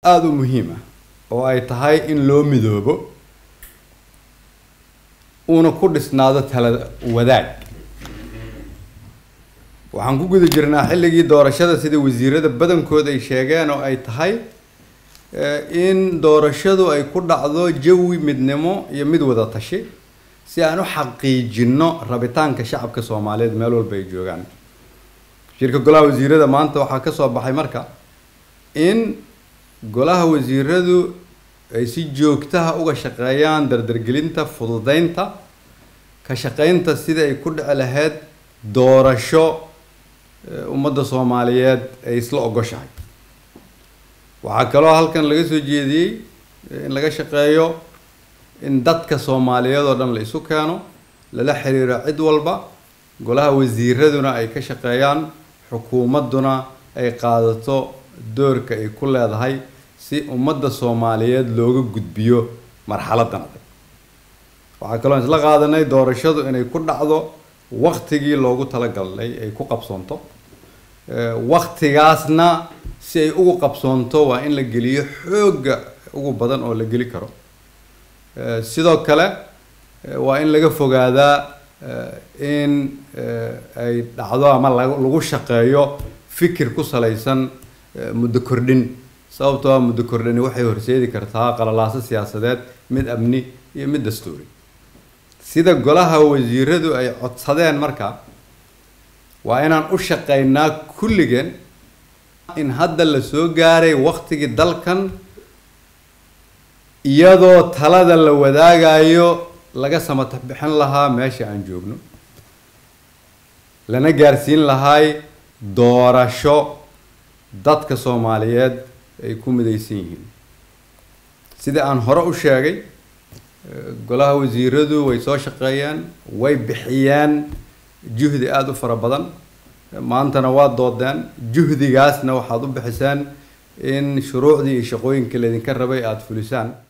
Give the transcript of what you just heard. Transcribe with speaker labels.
Speaker 1: aada u muhiim ah oo ay tahay in loo midoobo uuna ku dhisnaado tala wadaag waxaan ku guda jirnaa xilligii doorashada sida wasiirada badankood ay sheegeen oo ay tahay in doorashadu ay ku dhacdo jawi midnimo iyo mid wada tashi si aan u xaqiijino rabitaanka shacabka soomaaliyeed meel walba ay joogaan shirka golaha wasiirada maanta waxaa ka soo baxay marka in golaha wasiiradu ay si joogtaha uga shaqeeyaan dardargelinta fududeynta ka shaqeynta sida ay ku dhici lahayd doorasho ummadda soomaaliyeed ay isla ogoshahay waxaa kaloo halkan laga soo jeediyey in laga shaqeeyo in dadka soomaaliyeed oo dhan la isu keeno lala xiriiro cid walba golaha wasiiraduna ay ka shaqeeyaan xukuumadduna ay qaadato doorka ay ku leedahay si ummadda soomaaliyeed looga gudbiyo marxaladan adag waxaa kaloo isla qaadanay doorashadu inay ku dhacdo waktigii loogu talagalay ay ku qabsoonto waktigaasna si ay ugu qabsoonto waa in la geliyo xoogga ugu badan oo la geli karo sidoo kale waa in laga fogaadaa in ay dhacdo ama lagu shaqeeyo fikir ku salaysan muddo kordhin sababtoo ah muddo kordhini waxay horseedi kartaa qalalaaso siyaasadeed mid amni iyo mid dastuuri sida golaha wasiiradu ay codsadeen marka waa inaan u shaqeynaa kulligeen in hadda la soo gaaray waktigii dalkan iyadoo talada la wadaagayo laga samatax bixin lahaa meesha aan joogno lana gaarsiin lahay doorasho dadka soomaaliyeed ay ku midaysan yihiin sida aan hore u sheegay golaha wasiiradu way soo shaqeeyeen way bixiyeen juhdi aada u fara badan maantana waa doodeen juhdigaasna waxaad u bixiseen in shuruucdii iyo shaqooyinka laydinka rabay aada fulisaan